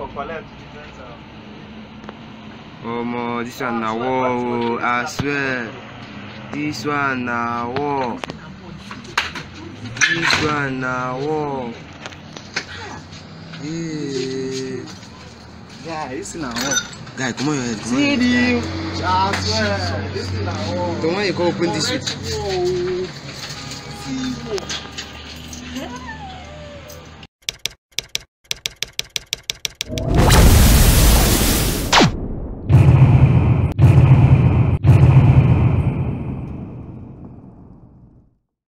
war collect Omo, this one na war o. I swear. This one na war. This one na war. Hey. yeah this na war Guy, come on your head. Come on see your head. the i swear this na war The one you go open this week. Correct war o. see war.